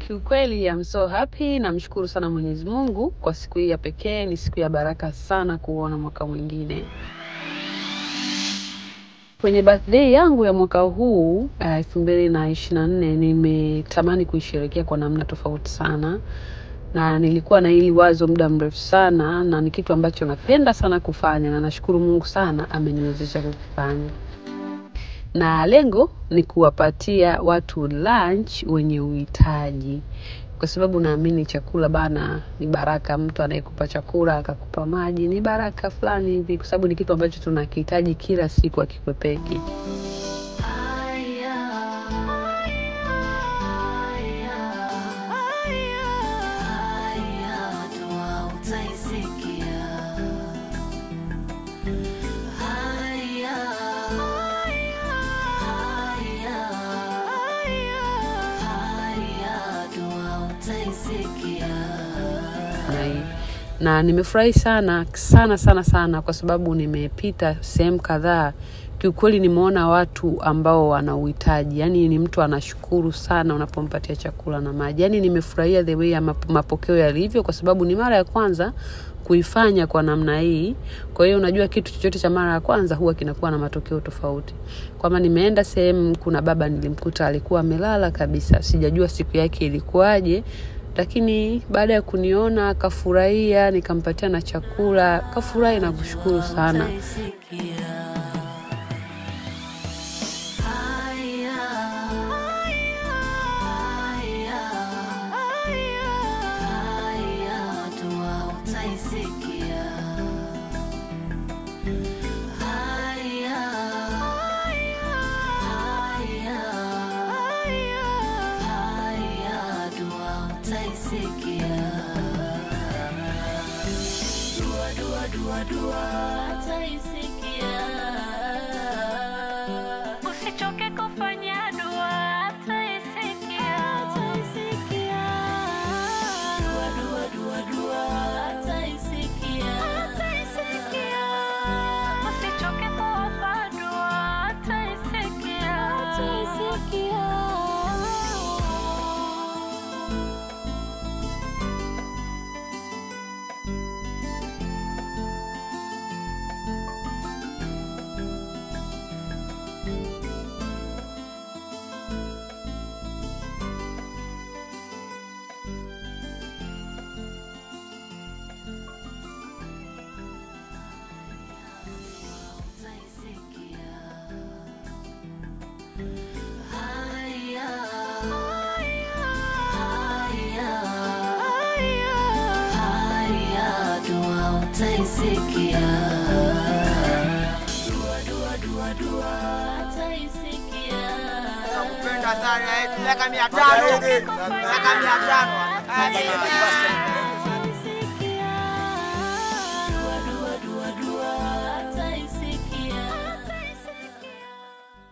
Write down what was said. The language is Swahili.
Kiukweli I'm so happy, namshukuru sana Mwenyezi Mungu kwa siku hii ya pekee. Ni siku ya baraka sana kuona mwaka mwingine. Kwenye birthday yangu ya mwaka huu elfu mbili na ishirini na nne nimetamani kuisherehekea kwa namna tofauti sana, na nilikuwa na hili wazo muda mrefu sana, na ni kitu ambacho napenda sana kufanya, na nashukuru Mungu sana ameniwezesha kukifanya na lengo ni kuwapatia watu lunch wenye uhitaji, kwa sababu naamini chakula bana ni baraka. Mtu anayekupa chakula akakupa maji ni baraka fulani hivi, kwa sababu ni kitu ambacho tunakihitaji kila siku, akikwepeki. na, na nimefurahi sana sana sana sana kwa sababu nimepita sehemu kadhaa kiukweli nimeona watu ambao wana uhitaji yani ni mtu anashukuru sana unapompatia chakula na maji yani nimefurahia the way ya map- mapokeo yalivyo kwa sababu ni mara ya kwanza kuifanya kwa namna hii kwa hiyo unajua kitu chochote cha mara ya kwanza huwa kinakuwa na matokeo tofauti kwamba nimeenda sehemu kuna baba nilimkuta alikuwa amelala kabisa sijajua siku yake ilikuwaje lakini baada ya kuniona akafurahia nikampatia na chakula kafurahi na kushukuru sana Usichoke kufanya dua, ataisikia. Dua, dua, dua, dua, ataisikia. Usichoke kuomba dua, ataisikia. Nakupenda sana, eh, miaka mia tano miaka mia tano